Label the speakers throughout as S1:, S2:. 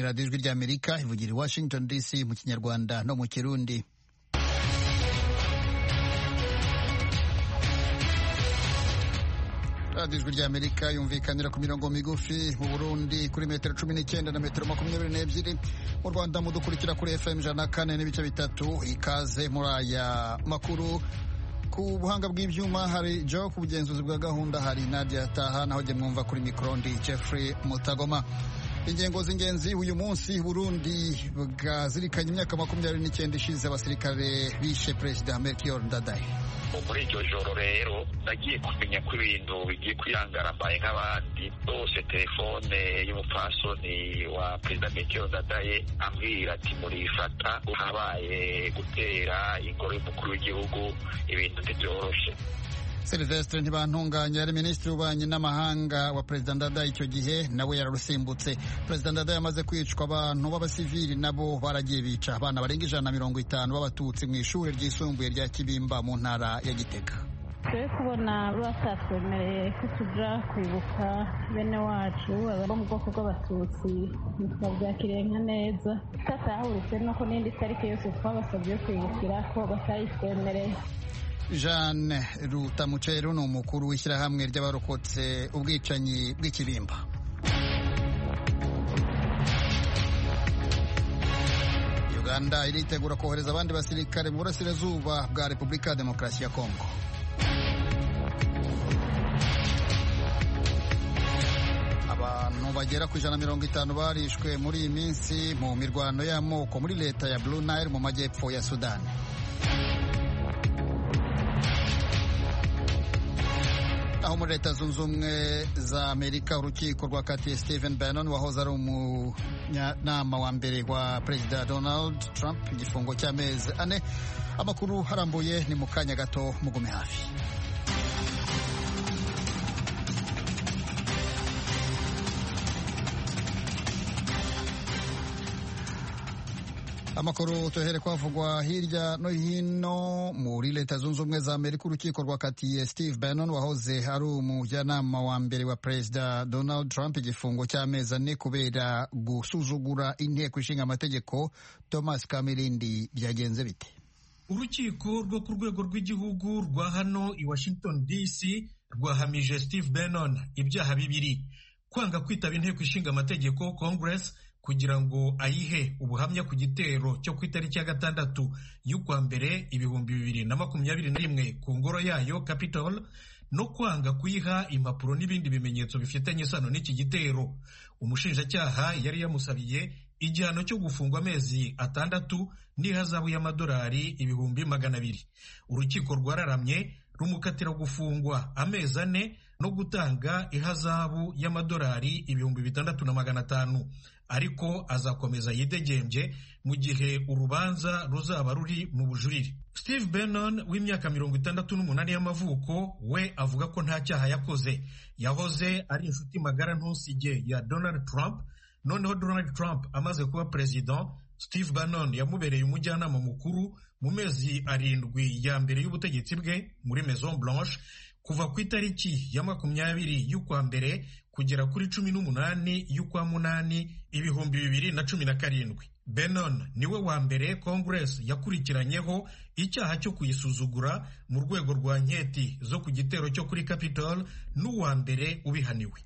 S1: radiyo ijwi ry'amerika ivugira i washington dc mu kinyarwanda no mu kirundi radiyo ijwi ry'amerika yumvikanira ku mirongo migufi mu burundi kuri metero cumi n'icyenda na metero makumyabiri n'ebyiri mu rwanda mudukurikira kuri fm ijana na kane n'ibice bitatu ikaze muri aya makuru ku buhanga bw'ibyuma hari jo ku bugenzuzi bwa gahunda hari nadia taha naho jye mwumva kuri mikorondi jeffrey mutagoma ingengo z'ingenzi uyu munsi burundi bwazirikanye imyaka makumyabiri n'icyenda ishize abasirikare bishe perezida melchior ndadaye
S2: muri iryo joro rero nagiye kumenya ko ibintu bigiye kwihangarambaye nk'abandi bose telefone y'umupfasoni wa perezida melchior ndadaye ambwira ati murifata habaye gutera ingoro y'umukuru w'igihugu ibintu ntibyoroshe
S1: Silvestre Ntibantunganya yari minisitiri w'ububanyi n'amahanga wa perezida Ndadaye icyo gihe nawe yararusimbutse perezida Ndadaye amaze kwicwa abantu b'abasivili nabo baragiye bica abana barenga ijana na mirongo itanu b'abatutsi mu ishuri ryisumbuye rya Kibimba mu ntara ya Gitega
S3: twe kubona batatwemereye ko tuja kwibuka bene wacu bo mu bwoko bw'abatutsi ntitwabyakiriye nka neza tutatahuritse nuko n'indi tariki yose twabasabye yo kwibukira ko batayitwemereye
S1: jeanne rutamuceru ni umukuru w'ishyirahamwe ry'abarokotse ubwicanyi bw'ikibimba uganda iritegura kohereza abandi basirikare mu burasirazuba bwa repubulika ya demokarasi ya kongo abantu bagera ku ijana na mirongo itanu barishwe muri iyi minsi mu mirwano y'amoko muri leta ya blue nile mu majyepfo ya sudani aho muri leta zunze ubumwe za amerika urukiko rwakatiye stephen bannon wahoze ari umunyanama wa mbere wa perezida donald trump igifungo cy'amezi ane amakuru harambuye ni mu kanya gato mugume hafi amakuru tuhere kwavugwa hirya no hino muri leta zunze ubumwe za amerika urukiko rwakatiye steve bannon wahoze ari umujyanama wa mbere wa perezida donald trump igifungo cy'amezi ane kubera gusuzugura inteko ishinga amategeko thomas kamirindi byagenze bite
S4: urukiko rwo ku rwego rw'igihugu rwa hano i washington dc rwahamije steve bannon ibyaha bibiri kwanga kwitaba inteko ishinga amategeko congress kugira ngo ayihe ubuhamya ku gitero cyo ku itariki ya gatandatu y'ukwa mbere ibihumbi bibiri na makumyabiri na rimwe ku ngoro yayo capitol no kwanga kuyiha impapuro n'ibindi bimenyetso bifitanye isano n'iki gitero umushinjacyaha yari yamusabiye igihano cyo gufungwa amezi atandatu n'ihazabu y'amadolari ibihumbi magana abiri urukiko rwararamye rumukatira gufungwa amezi ane no gutanga ihazabu y'amadolari ibihumbi bitandatu na magana atanu ariko azakomeza yidegembye mu gihe urubanza ruzaba ruri mu bujurire steve bannon w'imyaka mirongo itandatu n'umunani y'amavuko we avuga ko nta cyaha yakoze yahoze ari inshuti magara ntusige ya donald trump noneho donald trump amaze kuba perezida steve bannon yamubereye umujyanama mukuru mu mezi arindwi ya mbere y'ubutegetsi bwe muri maison blanche kuva ku itariki ya makumyabiri y'ukwa mbere kugera kuri cumi n'umunani y'ukwa munani ibihumbi bibiri na cumi na karindwi benon niwe wa mbere congress yakurikiranyeho icyaha cyo kuyisuzugura mu rwego rwa nketi zo ku gitero cyo kuri capitol n'uwa mbere ubihaniwe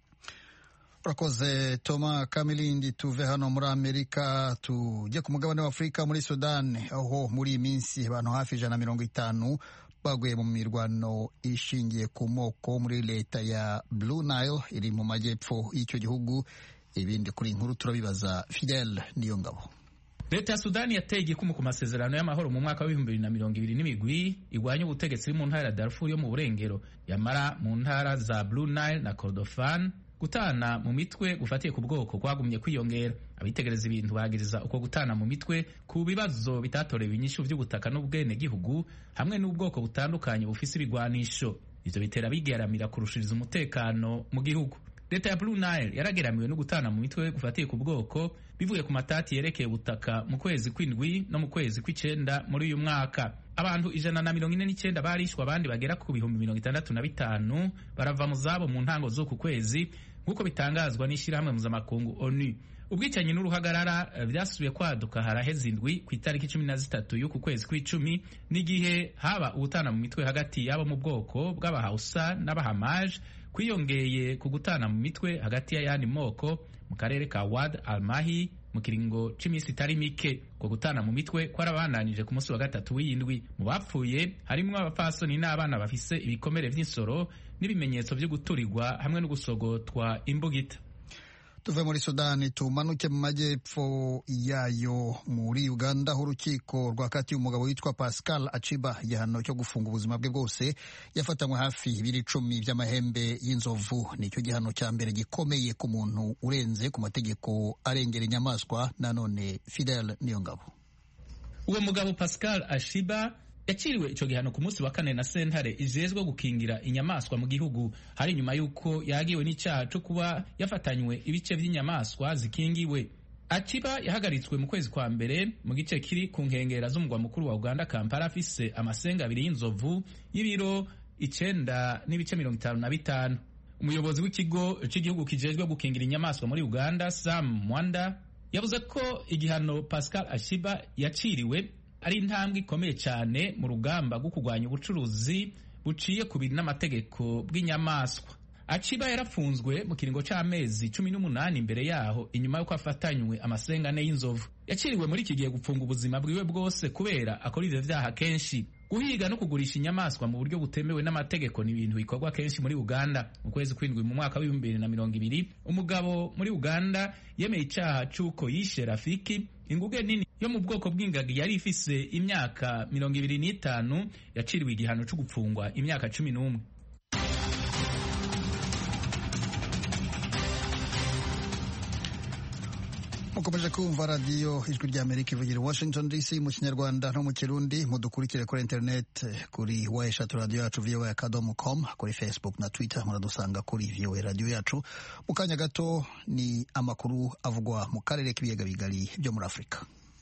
S1: urakoze toma kamilindi tuve hano muri amerika tujye ku mugabane wa afurika muri sudani aho muri iyi minsi abantu hafi ijana na mirongo itanu baguye mu mirwano ishingiye ku moko muri leta ya blue nile iri mu majyepfo y'icyo gihugu ibindi kuri inkuru turabibaza fidel niyo ngabo
S5: leta ya sudani yateye igikumu ku masezerano y'amahoro mu mwaka w'ibihumbi bibiri na mirongo ibiri n'imigwi igwanya ubutegetsi iri mu ntara ya darfur yo mu burengero yamara mu ntara za blue nile na kordofan gutana mu mitwe gufatiye ku bwoko kwagumye kwiyongera abitegereza ibintu bagiriza uko gutana mu mitwe ku bibazo bitatorewe inyishu by'ubutaka n'ubwenegihugu hamwe n'ubwoko butandukanye bufise ibigwanisho ivyo bitera bigeramira kurushiriza umutekano mu gihugu leta ya blue nile yarageramiwe no gutana mu mitwe gufatiye ku bwoko bivuye ku matati yerekeye ubutaka mu kwezi kw'indwi no mu kwezi kw'icenda muri uyu mwaka abantu ijana na mirongo ine n'icyenda barishwe abandi bagera ku bihumbi mirongo itandatu na bitanu barava mu zabo mu ntango z'uku kwezi nk'uko bitangazwa n'ishyirahamwe mpuzamakungu onu ubwicanyi n'uruhagarara byasubiye kwaduka haraheze indwi ku itariki cumi na zitatu y'uku kwezi kw'icumi n'igihe haba ubutana mu mitwe hagati y'abo mu bwoko bw'abahausa n'abahamaje kwiyongeye ku gutana mu mitwe hagati y'ayandi moko mu karere ka wad almahi mu kiringo c'iminsi itari mike ko gutana mu mitwe kwarabandanije ku munsi wa gatatu w'iyindwi mu bapfuye harimwo abapfasoni n'abana bafise ibikomere vy'insoro n'ibimenyetso vyo guturirwa hamwe no gusogotwa imbugita
S1: tuve muri sudani tumanuke mu majyepfo yayo muri uganda aho urukiko rwakatiye umugabo witwa pascal aciba igihano cyo gufunga ubuzima bwe bwose yafatanywe hafi ibiri icumi by'amahembe y'inzovu nicyo gihano cya mbere gikomeye ku muntu urenze ku mategeko arengera inyamaswa nanone fidel niyo ngabo
S5: uwo mugabo pascal ashiba yaciriwe ico gihano ku munsi wa kane na sentare ijejwe gukingira inyamaswa mu gihugu hari nyuma y'uko yagiwe n'icyaha co kuba yafatanywe ibice vy'inyamaswa zikingiwe aciba yahagaritswe mu kwezi kwa mbere mu gice kiri ku nkengera z'umugwa mukuru wa uganda kampala afise amasenga abiri y'inzovu y'ibiro icenda n'ibice mirongo itanu na bitanu umuyobozi w'ikigo c'igihugu kijejwe gukingira inyamaswa muri uganda sam mwanda yavuze ko igihano pascal ashiba yaciriwe ari intambwe ikomeye cyane mu rugamba rwo kurwanya ubucuruzi buciye ku bintu n'amategeko bw'inyamaswa aciba yarafunzwe mu kiringo c'amezi cumi n'umunani imbere yaho inyuma y'uko afatanywe amasengane y'inzovu yaciriwe muri iki gihe gupfunga ubuzima bwiwe bwose kubera akora ivyo vyaha kenshi guhiga no kugurisha inyamaswa mu buryo butemewe n'amategeko ni ibintu bikorwa kenshi muri uganda mu kwezi kw'indwi mu mwaka w'ibihumbi bibiri na mirongo ibiri umugabo muri uganda yemeye icaha c'uko yishe rafiki inguge nini yo mu bwoko bw'ingagi yari ifise imyaka mirongo ibiri n'itanu yaciriwe igihano co gupfungwa imyaka cumi n'umwe
S1: mukomeje kumva radiyo ijwi rya amerika ivugira i washington dc mu kinyarwanda no mu kirundi mudukurikire kuri interineti kuri wa eshatu radiyo yacu voa akadomo com kuri facebook na twitter muradusanga kuri voa radiyo yacu mu kanya gato ni amakuru avugwa mu karere k'ibiyaga bigari byo muri afurika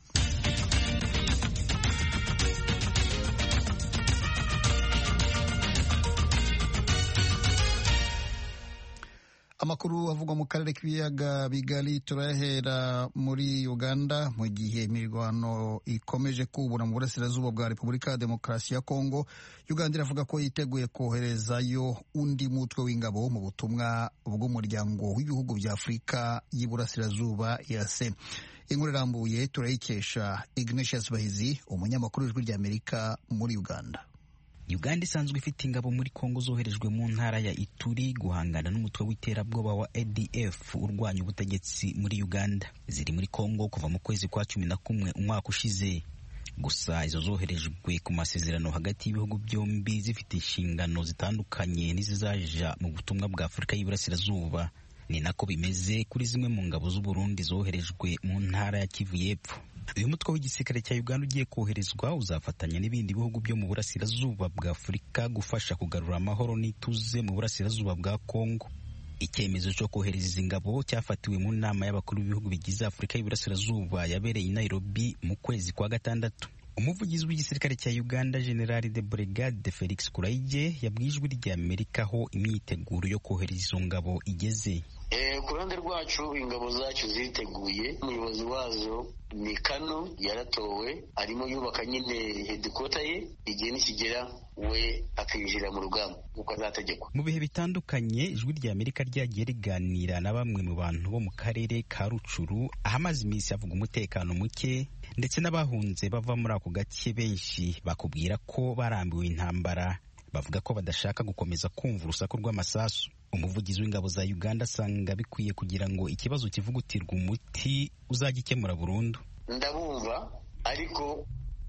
S1: amakuru avugwa mu karere k'ibiyaga bigari turahera muri uganda mu gihe imirwano ikomeje kubura mu burasirazuba bwa repubulika ya demokarasi ya kongo uganda iravuga ko yiteguye koherezayo undi mutwe w'ingabo mu butumwa bw'umuryango w'ibihugu bya afurika y'iburasirazuba yase inkuru irambuye turayikesha ignatius bahizi umunyamakuru w'ijwi ry'amerika muri uganda
S6: uganda isanzwe ifite ingabo muri kongo zoherejwe mu ntara ya ituri guhangana n'umutwe w'iterabwoba wa adf urwanya ubutegetsi muri uganda ziri muri kongo kuva mu kwezi kwa cumi na kumwe umwaka ushize gusa izo zoherejwe ku masezerano hagati y'ibihugu byombi zifite inshingano zitandukanye n'izizaja mu butumwa bwa afurika y'iburasirazuba ni nako bimeze kuri zimwe mu ngabo z'uburundi zoherejwe mu ntara ya kivu y'epfo uyu mutwe w'igisirikare cya uganda ugiye koherezwa uzafatanya n'ibindi bihugu byo mu burasirazuba bwa afurika gufasha kugarura amahoro n'ituze mu burasirazuba bwa kongo icyemezo cyo kohereza izi ngabo cyafatiwe mu nama y'abakuru b'ibihugu bigize afurika y'iburasirazuba yabereye i nairobi mu kwezi kwa gatandatu umuvugizi w'igisirikare cya uganda generali de brigade felix kuraige yabwiye ijwi rya amerika aho imyiteguro yo kohereza izo ngabo igeze
S7: ku ruhande rwacu ingabo zacu ziteguye umuyobozi wazo ni kano yaratowe arimo yubaka nyine hedikota ye igihe nikigera we akinjira mu rugamba nk'uko azategekwa
S6: mu bihe bitandukanye ijwi rya amerika ryagiye riganira na bamwe mu bantu bo mu karere ka rucuru ahamaze iminsi havuga umutekano muke ndetse n'abahunze bava muri ako gace benshi bakubwira ko barambiwe intambara bavuga ko badashaka gukomeza kumva urusaku rw'amasasu umuvugizi w'ingabo za uganda asanga bikwiye kugira ngo ikibazo kivugutirwe umuti uzagikemura burundu
S7: ndabumva ariko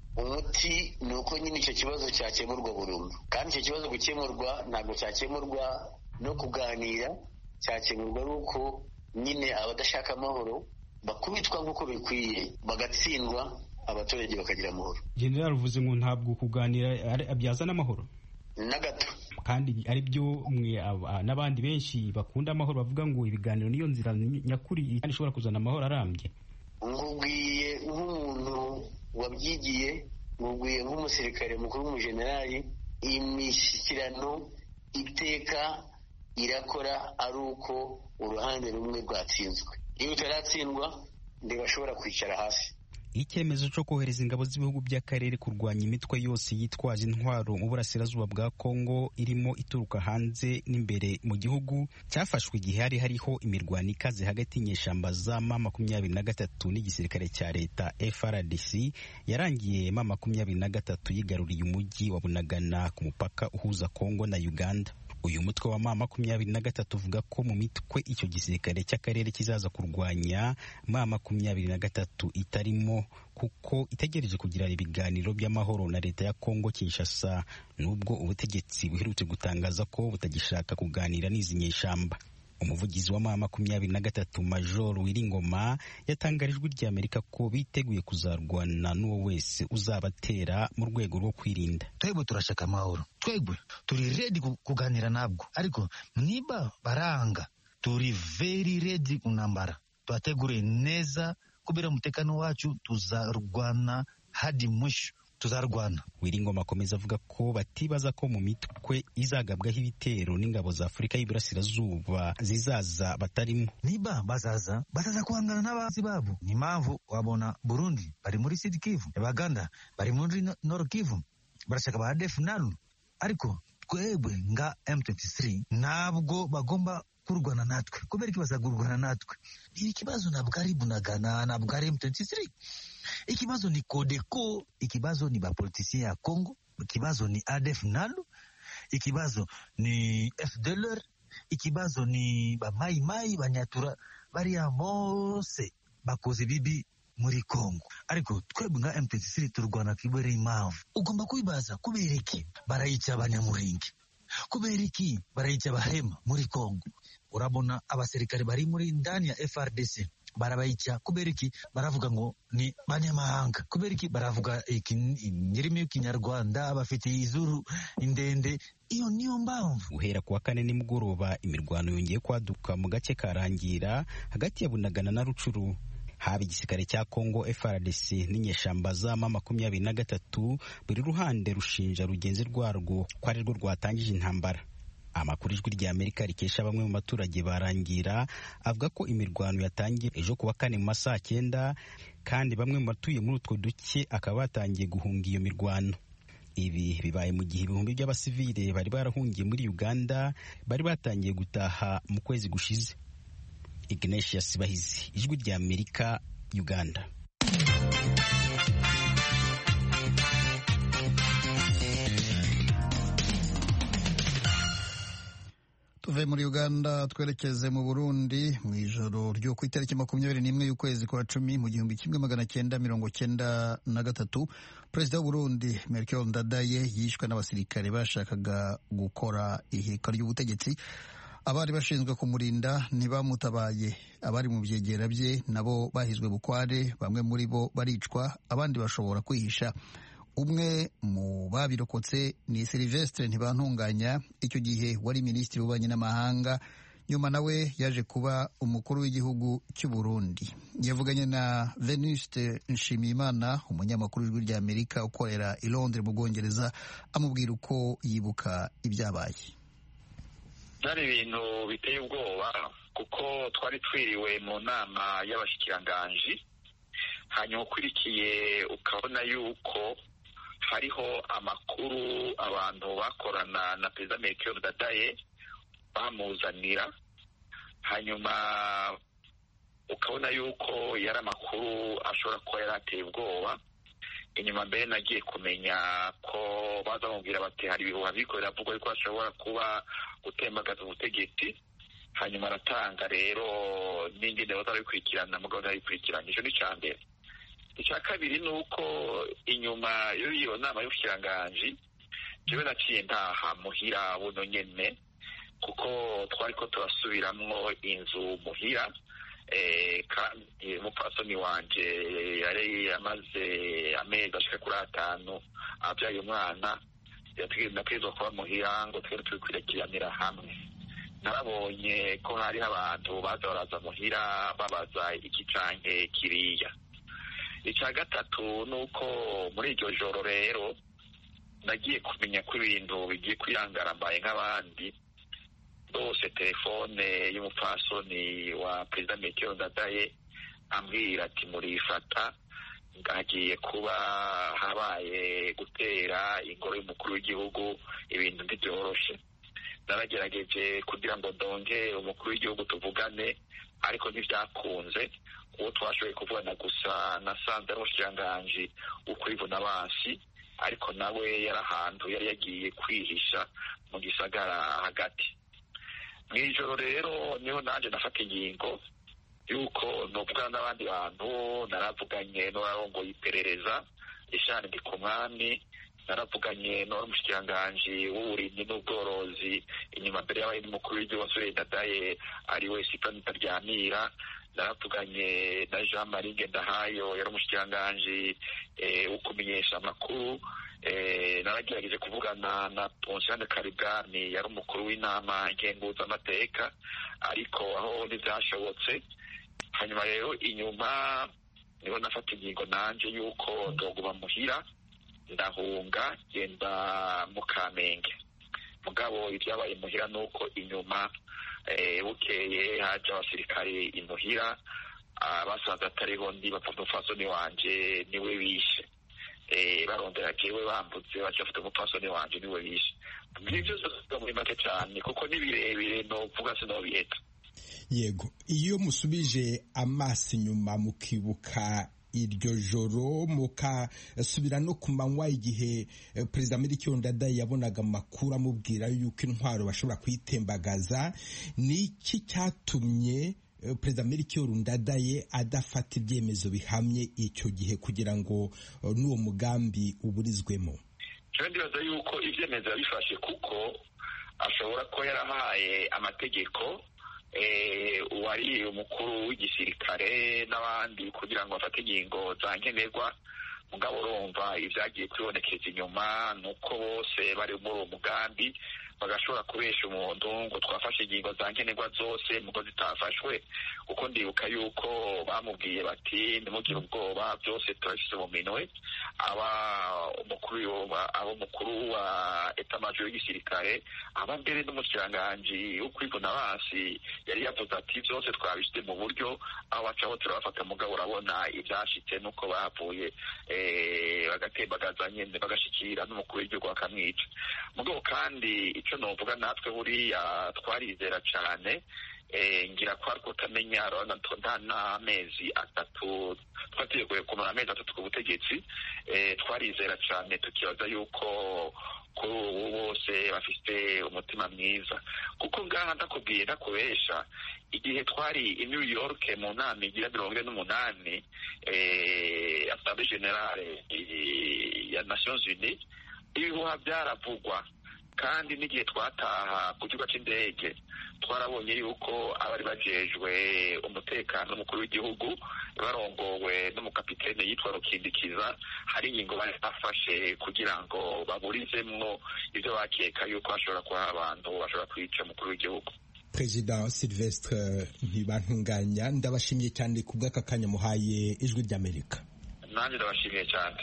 S7: umuti ni uko nyine icyo kibazo cyakemurwa burundu kandi icyo kibazo gukemurwa ntabwo cyakemurwa no kuganira cyakemurwa ari uko nyine abadashaka amahoro bakubitwa nk'uko bikwiye bagatsindwa abaturage bakagira amahoro
S8: generali uvuze ngo ntabwo kuganira byazana amahoro
S7: na gato
S8: kandi ari byo mwe n'abandi benshi bakunda amahoro bavuga ngo ibiganiro niyo nzira nyakuri kandi ishobora kuzana amahoro arambye
S7: nkubwiye nk'umuntu wabyigiye nkubwiye nk'umusirikare mukuru w'umujenerali imishyikirano iteka irakora ari uko uruhande rumwe rwatsinzwe iyo utaratsindwa ntibashobora kwicara hasi
S6: icyemezo cyo kohereza ingabo z'ibihugu by'akarere kurwanya imitwe yose yitwaje intwaro mu burasirazuba bwa kongo irimo ituruka hanze n'imbere mu gihugu cyafashwe igihe hari hariho imirwano ikaze hagati y'inyeshamba za ma makumyabiri na gatatu n'igisirikare cya leta frdc yarangiye ma makumyabiri na gatatu yigaruriye umujyi wa bunagana ku mupaka uhuza kongo na uganda uyu mutwe wa ma makumyabiri na gatatu uvuga ko mu mitwe icyo gisirikare cy'akarere kizaza kurwanya ma makumyabiri na gatatu itarimo kuko itegereje kugirana ibiganiro by'amahoro na leta ya kongo kinshasa nubwo ubutegetsi buherutse gutangaza ko butagishaka kuganira n'izi nyeshyamba umuvugizi wa ma makumyabiri na gatatu major wiringoma yatangarijwe ijwi ry'amerika ko biteguye kuzarwana n'uwo wese uzabatera mu rwego rwo kwirinda
S9: twebwe turashaka amahoro twebwe turi redi kuganira nabwo ariko niba baranga turi very redi kunambara twategure neza kubera umutekano wacu tuzarwana hadi mwisho tuzarwana
S6: wiringoma akomeza avuga ko batibaza ko mu mitwe izagabwaho ibitero n'ingabo za afurika y'iburasirazuba zizaza batarimo
S9: niba bazaza bazaza guhangana n'abazi babo ni impamvu wabona burundi bari muri sud kivu baganda bari muri nord kivu barashaka ba def nalu ariko twebwe nga m23 ntabwo bagomba kurwana natwe kubera iki bazagurwana natwe ikibazo ntabwo ari bunagana ntabwo ari m23 ikibazo ni kodeko ikibazo ni bapolitisien ya congo ikibazo ni adf nalu ikibazo ni fdlr ikibazo ni bamayimayi banyatura bariya bose bakoze bibi muri congo ariko twebwe nka m23 turwana kubera impamvu ugomba kwibaza kubera iki barayica abanyamuringi kubera iki barayica abahema muri congo urabona abasirikare bari muri ndani ya frdc barabayica kubera iki baravuga ngo ni banyamahanga kubera iki baravuga inyirimi y'ikinyarwanda bafite izuru indende iyo niyo mpamvu
S6: guhera kuwa kane nimugoroba imirwano yongeye kwaduka mu gace karangira hagati ya bunagana na rucuru haba igisirikare cya Congo FRDC n'inyeshamba za ma makumyabiri na gatatu buri ruhande rushinja rugenzi rwarwo ko ari rwo rwatangije intambara amakuru ijwi rya amerika rikesha bamwe mu baturage barangira avuga ko imirwano yatangiye ejo kuwa kane mu masaha cyenda kandi bamwe mu batuye muri utwo duce akaba batangiye guhunga iyo mirwano ibi bibaye mu gihe ibihumbi by'abasivile bari barahungiye muri uganda bari batangiye gutaha mu kwezi gushize ignatius bahizi ijwi rya amerika uganda
S1: tuve muri uganda twerekeze mu burundi mu ijoro ryo ku itariki makumyabiri n'imwe y'ukwezi kwa cumi mu gihumbi kimwe magana cyenda mirongo cyenda na gatatu perezida w'uburundi melchior ndadaye yishwe n'abasirikare bashakaga gukora ihirika ry'ubutegetsi abari bashinzwe kumurinda ntibamutabaye abari mu byegera bye nabo bahizwe bukware bamwe muri bo baricwa abandi bashobora kwihisha umwe mu babirokotse ni Silvestre ntibantunganya icyo gihe wari minisitiri w'ububanyi n'amahanga nyuma nawe yaje kuba umukuru w'igihugu cy'u Burundi yavuganye na Venuste Nshimiyimana umunyamakuru w'ijwi rya Amerika ukorera i Londres mu Bwongereza amubwira uko yibuka ibyabaye
S2: byari ibintu biteye ubwoba kuko twari twiriwe mu nama y'abashyikiranganji hanyuma ukurikiye ukabona yuko hariho amakuru abantu bakorana na perezida Melchior Ndadaye bamuzanira hanyuma ukabona yuko yari amakuru ashobora kuba yari ateye ubwoba inyuma mbere nagiye kumenya ko baza bamubwira bati hari ibihuha biriko biravugwa yuko hashobora kuba gutembagaza ubutegetsi hanyuma aratanga rero n'ingene bazabikurikirana mugabo ntabikurikirana icyo ni icya mbere icya kabiri ni uko inyuma y'iyo nama y'ubushikiranganji jewe naciye ntaha muhira buno nyene kuko twari ko turasubiramwo inzu muhira kandi umupfasoni wanje yari amaze amezi ashika kuri atanu abyaye umwana nategerezwa kuba muhira ngo twere tubikurikiranira hamwe narabonye ko hariho abantu baza baraza muhira babaza iki canke kiriya icya gatatu ni uko muri iryo joro rero nagiye kumenya ko ibintu bigiye kwiyangarambaye nk'abandi rwose telefone y'umupfasoni wa perezida metero ndadaye ambwira ati murifata hagiye kuba habaye gutera ingoro y'umukuru w'igihugu ibintu ntibyoroshe naragerageje kugira ngo ndonge umukuru w'igihugu tuvugane ariko ntibyakunze uwo twashoboye kuvugana gusa nasanze ari umushikiranganji w'ukwivuna abansi ariko nawe yari ahantu yari yagiye kwihisha mu gisagara hagati mu ijoro rero niho nanjye nafata ingingo yuko nuvugana n'abandi bantu naravuganye n'uwarongoye iperereza ishani ndi ku mwami naravuganye n'uwari umushikiranganji w'uburimyi n'ubworozi inyuma mbere y'abaye n'umukuru w'igihugu wasore dadaye ari we sipani taryamira naravuganye na jean marie ngendahayo yari umushikiranganji wo kumenyesha amakuru naragerageje kuvugana na ponsiane karibwani yari umukuru w'inama ngenguzamateka ariko aho ntibyashobotse hanyuma rero inyuma niho nafata ingingo nanjye y'uko ndoguma muhira ndahunga genda mu kamenge mugabo ibyabaye muhira ni uko inyuma bukeye haje abasirikare imuhira basanze atariho ndi bapfa umupfasoni wanje niwe bishe barondera jewe bambutse baca bafite umupfasoni wanje niwe bishe ibyo byose muri make cyane kuko ni birebire novuga sinobiheta
S10: yego iyo musubije amaso inyuma mukibuka iryo joro mukasubira no ku manywa igihe perezida Melchior Ndadaye yabonaga amakuru amubwira yuko intwaro bashobora kuyitembagaza ni iki cyatumye perezida Melchior Ndadaye adafata ibyemezo bihamye icyo gihe kugira ngo n'uwo mugambi uburizwemo
S2: ndibaza yuko ibyemezo yabifashe kuko ashobora kuba yarahaye amategeko uwari umukuru w'igisirikare n'abandi kugira ngo bafate ingingo za nkenerwa mugabo urumva ibyagiye kwibonekeza inyuma ni uko bose bari muri uwo mugambi bagashobora kubesha umuntu ngo twafashe ingingo za nkenerwa zose muko zitafashwe kuko ndibuka yuko bamubwiye bati ntimugire ubwoba byose turabishyize mu minwe aba umukuru aba umukuru wa etamajoro y'igisirikare aba mbere n'umushikiranganji wo kwivuna abansi yari yavuze ati byose twabishyize mu buryo aho bacaho turabafata mugabo urabona ibyashitse nuko bavuye bagatembagaza nyine bagashikira n'umukuru w'igihugu bakamwica mugabo kandi icyo novuga natwe buriya twarizera cyane ngira ko ariko utamenya nta n'amezi atatu twateguye kumara amezi atatu ku butegetsi twarizera cyane tukibaza yuko kuri ubu bose bafite umutima mwiza kuko ngaha ndakubwiye ndakubesha igihe twari i new york mu nama igira mirongo ine n'umunani asambwe generale ya nations unies ibihuha byaravugwa kandi n'igihe twataha ku kigo cy'indege twarabonye yuko abari bajejwe umutekano n'umukuru w'igihugu barongowe n'umukapitene yitwa rukindikiza hari ingingo bari bafashe kugira ngo baburizemwo ibyo bakeka yuko hashobora kuba abantu bashobora kwica umukuru w'igihugu
S10: perezida silvestre ntibantunganya ndabashimiye cyane ku bw'aka kanya muhaye ijwi ry'amerika
S2: nanjye ndabashimiye cyane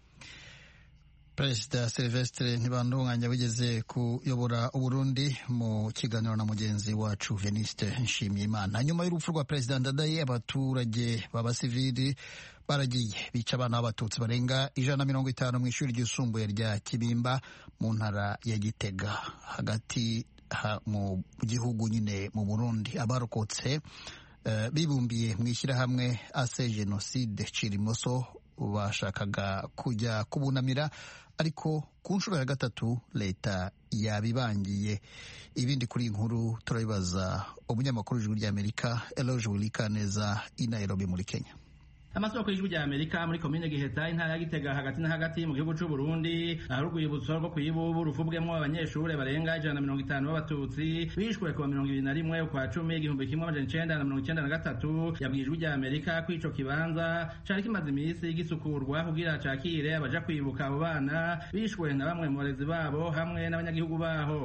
S1: perezida silvestre ntibandunganya wigeze kuyobora uburundi mu kiganiro na mugenzi wacu veniste nshimiyimana nyuma y'urupfu rwa perezida ndadaye abaturage b'abasivili baragiye bica abana b'abatutsi barenga ijana na mirongo itanu mu ishuri ryisumbuye rya kibimba mu ntara ya gitega hagati ha, mu gihugu nyine mu burundi abarokotse uh, bibumbiye mu ishyirahamwe ase jenoside cirimoso bashakaga kujya kubunamira ariko ku nshuro ya gatatu leta yabibangiye ibindi kuri iyi nkuru turabibaza umunyamakuru w'ijwi ry'amerika eloge wilikaneza i nairobi muri kenya
S11: amasoko y'ijwi rya amerika muri komine giheta intara ya gitega hagati na hagati mu gihugu c'u burundi ahari urwibutso rwo kuyibubu ruvubwemwo abanyeshure barenga ijana na mirongo itanu b'abatutsi bishwe kuwa mirongo ibiri na rimwe ukwa cumi igihumbi kimwe amajana icenda na mirongo icenda na gatatu yabwiye ijwi rya amerika ko ico kibanza cari kimaze imisi gisukurwa kugira cakire abaja kwibuka abo bana bishwe na bamwe mu barezi babo hamwe n'abanyagihugu baho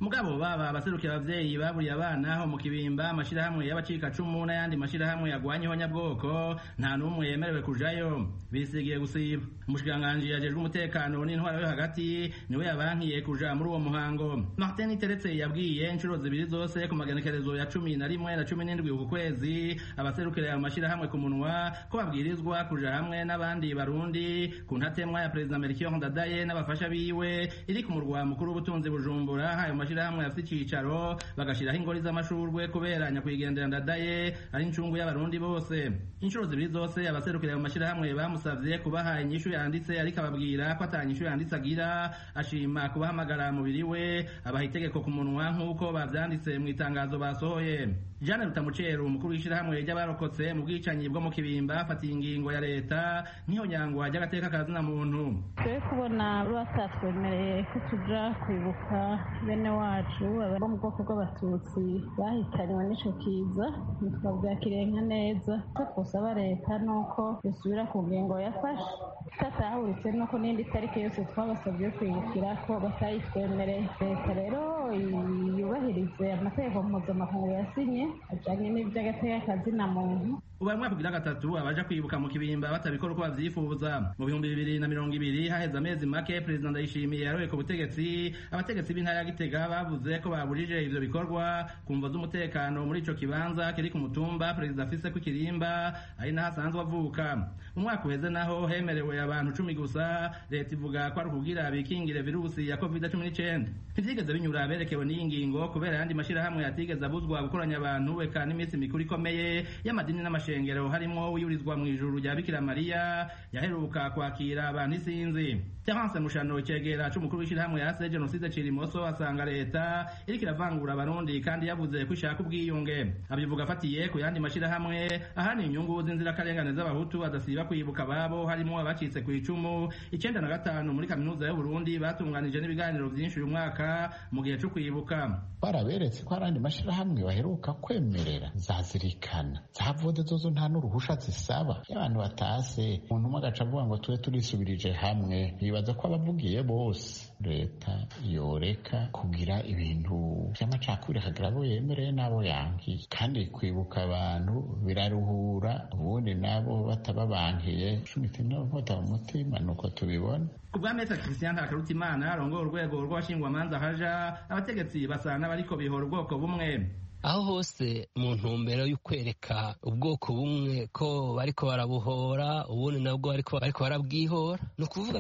S11: mugabo baba abaserukira abavyeyi baburiye abana ho mu kibimba amashirahamwe y'abacikacumu n'ayandi mashirahamwe yagwanya ihonyabwoko nta n'umwe yemerewe kujayo bisigiye gusiba umushikiranganji yajejwe umutekano n'intwaro yo hagati niwe yabankiye kuja muri uwo muhango martin teretse yabwiye inshuro zibiri zose ku magenekerezo ya cumi na rimwe na cumi n'indwi uku kwezi abaserukira ayo mashirahamwe ku munwa ko babwirizwa kuja hamwe n'abandi barundi ku ntatemwa ya perezida melchior ndadaye n'abafasha biwe iri ku murwa mukuru w'ubutunzi bujumbura ayo mashirahamwe afite icicaro bagashiraho ingori z'amashurwe kubera nyakwigendera ndadaye ari incungu y'abarundi bose inshuro zibiri zose abaserukira ayo mashirahamwe bamusavye kubaha inyishu yanditse ariko ababwira ko ata nyishu yanditse agira ashima kubahamagara mubiri we abaha itegeko ku munwa nk'uko bavyanditse mu itangazo basohoye Jeanne Rutamuceru umukuru w'ishirahamwe ry'abarokotse mu bwicanyi bwo mu kibimba afatiye ingingo ya leta nk'iyo nyangwa ry'agateka kazina muntu
S3: twe kubona batatwemereye ko tuja kwibuka bene wacu bo mu bwoko bw'abatutsi bahitanywe n'ico kiza ntitwavyakiriye nka neza ko twosaba leta nuko dusubira ku ngingo yafashe tatahuritse nuko n'indi tariki yose twabasabye kwibukira ko batayitwemereye leta rero yubahirize amategeko mpuzamakungu yasinye ajanye n'ivy'agateka kazina muntu
S11: ubaye umwaka ugira gatatu abaja kwibuka mu kibimba batabikora uko bavyifuza mu bihumbi bibiri na mirongo ibiri haheze amezi make perezida ndayishimiye yaroye ku butegetsi abategetsi b'intara ya gitega bavuze ko babujije ivyo bikorwa ku mvo z'umutekano muri ico kibanza kiri ku mutumba perezida afise ku kirimba ari naho asanzwe avuka mu mwaka uheze naho hemerewe abantu cumi gusa leta ivuga ko ari ukugira bikingire virusi ya covid cumi n'icenda ntivyigeze binyura berekewe n'iyi ngingo kubera ayandi mashirahamwe yatigeze abuzwa gukoranya abantu eka n'iminsi mikuru ikomeye y'amadini n'amashengero harimwo uyurizwa mu ijuru rya bikira mariya yaheruka kwakira abantu isinzi terence mushano icegera c'umukuru w'ishirahamwe yase jenoside cirimoso asanga leta iriko iravangura abarundi kandi yavuze ko ishaka ubwiyunge abivuga afatiye ku yandi mashirahamwe ahani inyungu z'inzirakarengane z'abahutu adasiba kwibuka ababo harimo abacitse ku icumu icenda na gatanu muri kaminuza y'uburundi batunganije n'ibiganiro vyinshi uyu mwaka mu gihe co kwibuka
S12: baraberetse ko hari andi mashirahamwe baheruka kwemerera zazirikana zavode zozo nta n'uruhusha zisaba iyo abantu batase umuntu umwe agaca avuga ngo tube turisubirije hamwe bibaza ko abavugiye bose leta yoreka kugira ibintu vy'amacakubiri akagira abo yemereye n'abo yankiye kandi kwibuka abantu biraruhura ubundi nabo batababankiye cumita inkota mu mutima nuko tubibona
S11: kubwa Maitre Christian Ntakarutimana arongoye urwego rw'abashingwamanza haja abategetsi basa n'abariko bihora ubwoko bumwe
S13: aho hose mu ntumbero yo kwereka ubwoko bumwe ko bariko barabuhora ubundi nabwo bariko bariko barabwihora ni ukuvuga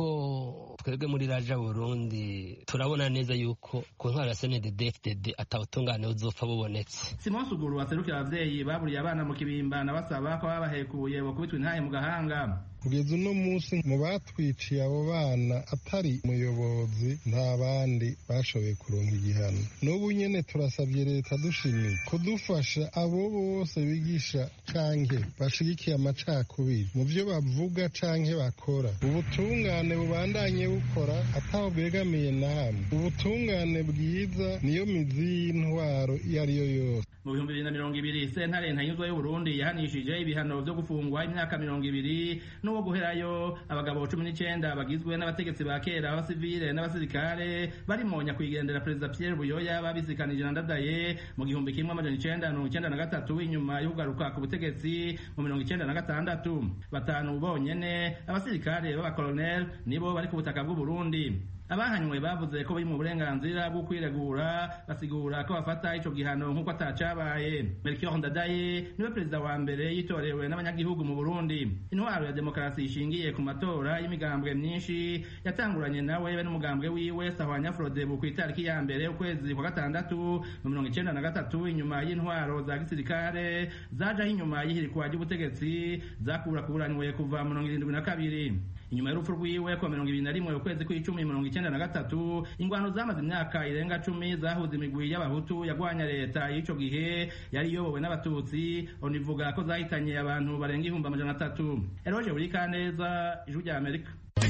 S13: yuko twebwe muri raja burundi turabona neza yuko ku ntwaro ya snddfdd atabutungane buzopfa bubonetse
S11: simon suguru waserukira abavyeyi baburiye abana mu kibimba na basaba ko babahekuye bakubitwa intahe mu gahanga
S14: kugeza uno munsi mu batwiciye abo bana atari umuyobozi nta bandi bashoboye kuronka igihano n'ubu nyene turasabye leta dushimiye kudufasha abo bose bigisha canke bashigikiye amacakubiri mu vyo bavuga canke bakora ubutungane bubandanye bukora ataho bwegamiye na hamwe ubutungane bwiza niyo mizi y'intwaro iyo ariyo yose
S11: mu bihumbi bibiri na mirongo ibiri sentare ntanyuzwa y'uburundi yahanishije ibihano vyo gufungwa imyaka mirongo ibiri n'uwo guherayo abagabo cumi n'icenda bagizwe n'abategetsi ba kera b'abasivile n'abasirikare barimo nyakwigendera perezida pierre buyoya babisikanije na ndadaye mu gihumbi kimwe amajana icenda mirongo icenda na gatatu inyuma yo kugaruka ku butegetsi mu mirongo icenda na gatandatu batanu bonyene abasirikare b'abakoloneli nibo bari ku butaka bw'uburundi abahanywe bavuze ko bari mu burenganzira bwo kwiregura basigura ko bafata ico gihano nk'uko atacabaye melchior ndadaye niwe perezida wa mbere yitorewe n'abanyagihugu mu burundi intwaro ya demokarasi ishingiye ku matora y'imigambwe myinshi yatanguranye nawe be n'umugambwe wiwe sahwanya frodebu ku itariki ya mbere ukwezi kwa gatandatu mu mirongo icenda na gatatu inyuma y'intwaro za gisirikare zajaho inyuma y'ihirikwa ry'ubutegetsi zakurakuranywe kuva mu mirongo irindwi na kabiri inyuma y'urupfu rwiwe kuwa mirongo ibiri na rimwe ukwezi kw'icumi mirongo icenda na gatatu ingwano zamaze imyaka irenga cumi zahuza imigwi y'abahutu yagwanya leta y'ico gihe yari iyobowe n'abatutsi onivuga ko zahitanye abantu barenga ihumbi amajana atatu eroje buri kaneza ijwi rya amerika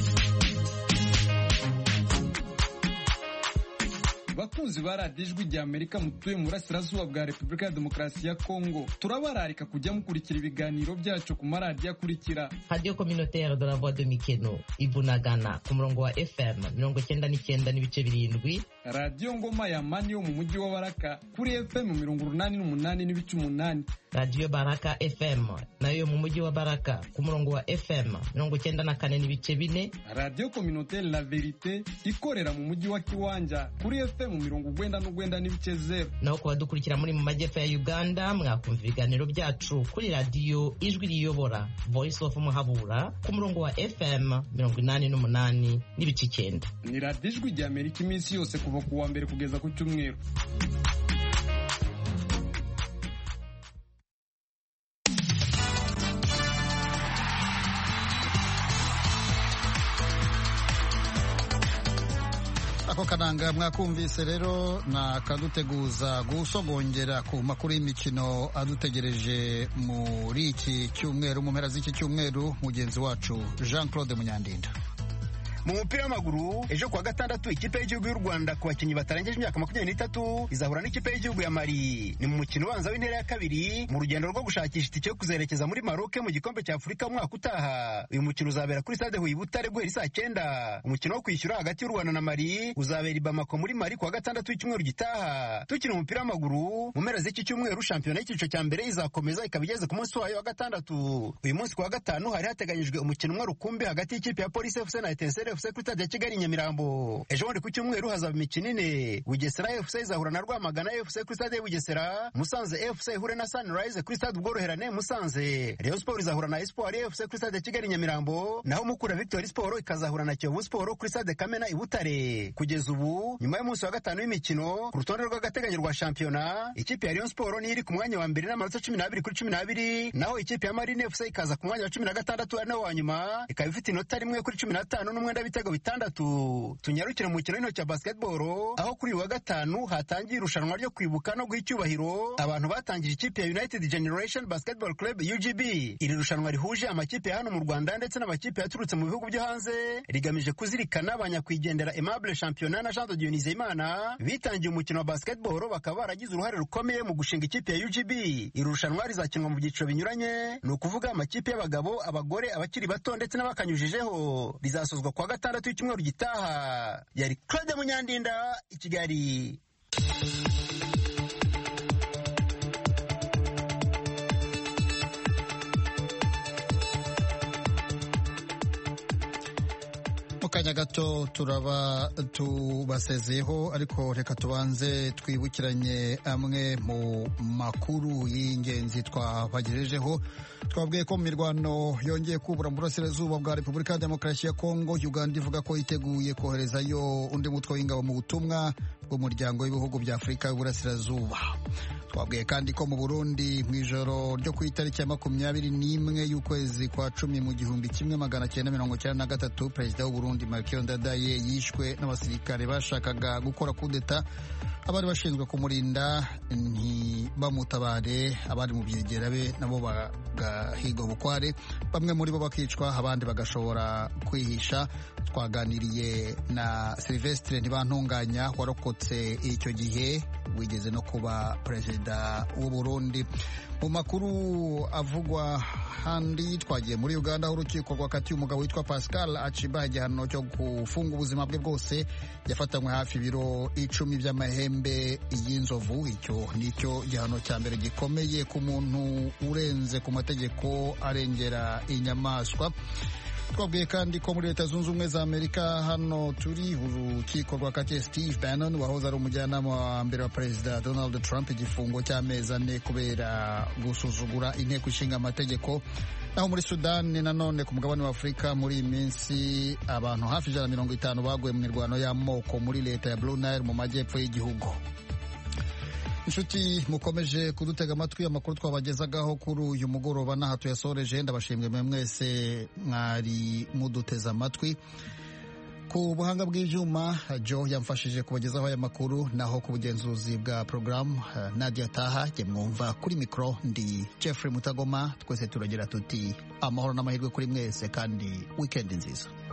S15: bakunzi ba radiyo ijwi rya amerika mutuye mu burasirazuba bwa repubulika ya demokarasi ya kongo turabararika kujya mukurikira ibiganiro byacu ku maradiyo akurikira
S16: radiyo communautaire de la voix de mikeno ibunagana ku murongo wa fm mirongo cyenda n'icyenda n'ibice birindwi
S15: radiyo ngoma ya mani yo mu mujyi wa baraka kuri fm mirongo urunani n'umunani n'ibice umunani
S16: radiyo baraka fm nayo mu mujyi wa baraka ku murongo wa fm mirongo icyenda na kane n'ibice bine
S15: radiyo kominotere la verite ikorera mu mujyi wa kiwanja kuri fm mirongo ugwenda n'ugwenda n'ibice zeru
S16: naho ku badukurikira muri mu majyepfo ya uganda mwakumva ibiganiro byacu kuri radiyo ijwi riyobora voice of muhabura ku murongo wa fm mirongo inani n'umunani n'ibice icyenda
S15: ni radiyo ijwi rya amerika iminsi yose kuva ku wa mbere kugeza ku cyumweru
S1: ako kananga mwakumvise rero na kaduteguza gusogongera ku makuru y'imikino adutegereje muri iki cyumweru mu mpera z'iki cyumweru mugenzi wacu jean claude munyandinda
S17: mu mupira w'amaguru ejo kuwa gatandatu ikipe y'igihugu y'u rwanda ku bakinnyi batarengeje imyaka makumyabiri n'itatu izahura n'ikipe y'igihugu ya mari ni mu mukino ubanza w'intera ya kabiri mu rugendo rwo gushakisha itike yo kuzerekeza muri maroke mu gikombe cya afurika umwaka utaha uyu mukino uzabera kuri stade huye butare guhera saa cyenda umukino wo kwishyura hagati y'u rwanda na mari uzabera i bamako muri mari kuwa gatandatu w'icyumweru gitaha tukina umupira w'amaguru mu mpera z'iki cyumweru shampiyona y'icyiciro cya mbere izakomeza ikaba igeze ku munsi wayo wa gatandatu uyu munsi kuwa gatanu hari hateganyijwe umukino umwe rukumbi hagati y'ikipe ya polisi fc na etenseri fc kuri stade ya kigali nyamirambo ejo bundi ku cyumweru hazaba imikino ine bugesera fc izahura na rwamagana fc kuri stade ya bugesera musanze fc ihure na sunrise kuri stade ubworoherane musanze rayon sport izahura na espoir fc kuri stade ya kigali nyamirambo naho mukura victory sport ikazahura na kiyovu sport kuri stade kamena i butare kugeza ubu nyuma y'umunsi wa gatanu w'imikino ku rutonde rw'agateganyo rwa shampiyona ikipe ya rayon sport niyo iri ku mwanya wa mbere n'amanota cumi n'abiri kuri cumi n'abiri naho ikipe ya marine fc ikaza ku mwanya wa cumi na gatandatu ari nawo wa nyuma ikaba ifite inota rimwe kuri cumi n'atanu n'umwenda w'ibitego bitandatu tunyarukire mu mukino w'intoki wa basketball aho kuri uyu wa gatanu hatangiye irushanwa ryo kwibuka no guha icyubahiro abantu batangije ikipe ya united generation basketball club ugb iri rushanwa rihuje amakipe ya hano mu rwanda ndetse n'amakipe yaturutse mu bihugu byo hanze rigamije kuzirikana abanyakwigendera aimable championnat na jean de dionise imana bitangiye umukino wa basketball bakaba baragize uruhare rukomeye mu gushinga ikipe ya ugb iri rushanwa rizakinwa mu byiciro binyuranye ni ukuvuga amakipe y'abagabo abagore abakiri bato ndetse n'abakanyujijeho rizasozwa kuwa gatandatu w'icyumweru gitaha yari claude munyandinda i kigali
S1: mu kanya gato turaba tubasezeho ariko reka tubanze twibukiranye amwe mu makuru y'ingenzi twabagejejeho twabwiye ko mu mirwano yongeye kubura mu burasirazuba bwa repubulika ya demokarasi ya kongo uganda ivuga ko yiteguye koherezayo undi mutwe w'ingabo mu butumwa bw'umuryango w'ibihugu bya afurika y'uburasirazuba twabwiye kandi ko mu burundi mu ijoro ryo ku itariki ya makumyabiri n'imwe y'ukwezi kwa cumi mu gihumbi kimwe magana cyenda mirongo cyenda na gatatu perezida w'uburundi markiyo ndadaye yishwe n'abasirikare bashakaga gukora kudeta abari bashinzwe kumurinda ntibamutabare abari mu byegera be nabo bagahigwa bukware bamwe muri bo bakicwa abandi bagashobora kwihisha twaganiriye na silvestre ntibantunganya warokotse icyo gihe wigeze no kuba perezida w'u Burundi mu makuru avugwa handi twagiye muri uganda aho urukiko rwakatiye umugabo witwa pascal aciba igihano cyo gufunga ubuzima bwe bwose yafatanywe hafi ibiro icumi by'amahembe y'inzovu icyo nicyo gihano cya mbere gikomeye ku muntu urenze ku mategeko arengera inyamaswa twabwiye kandi ko muri leta zunze ubumwe za amerika hano turi urukiko rwakatiye steve bannon wahoze ari umujyanama wa mbere wa perezida donald trump igifungo cy'amezi ane kubera gusuzugura inteko ishinga amategeko naho muri sudani nanone ku mugabane wa afurika muri iyi minsi abantu hafi ijana na mirongo itanu baguye mu mirwano y'amoko muri leta ya blue nile mu majyepfo y'igihugu inshuti mukomeje kudutega amatwi amakuru twabagezagaho kuri uyu mugoroba n'aha tuyasoreje ndabashimwe mwe mwese mwari muduteze amatwi ku buhanga bw'ibyuma jo yamfashije kubagezaho aya makuru naho ku bugenzuzi bwa porogaramu nadia taha jye mwumva kuri mikoro ndi jeffrey mutagoma twese turagira tuti amahoro n'amahirwe kuri mwese kandi wikendi nziza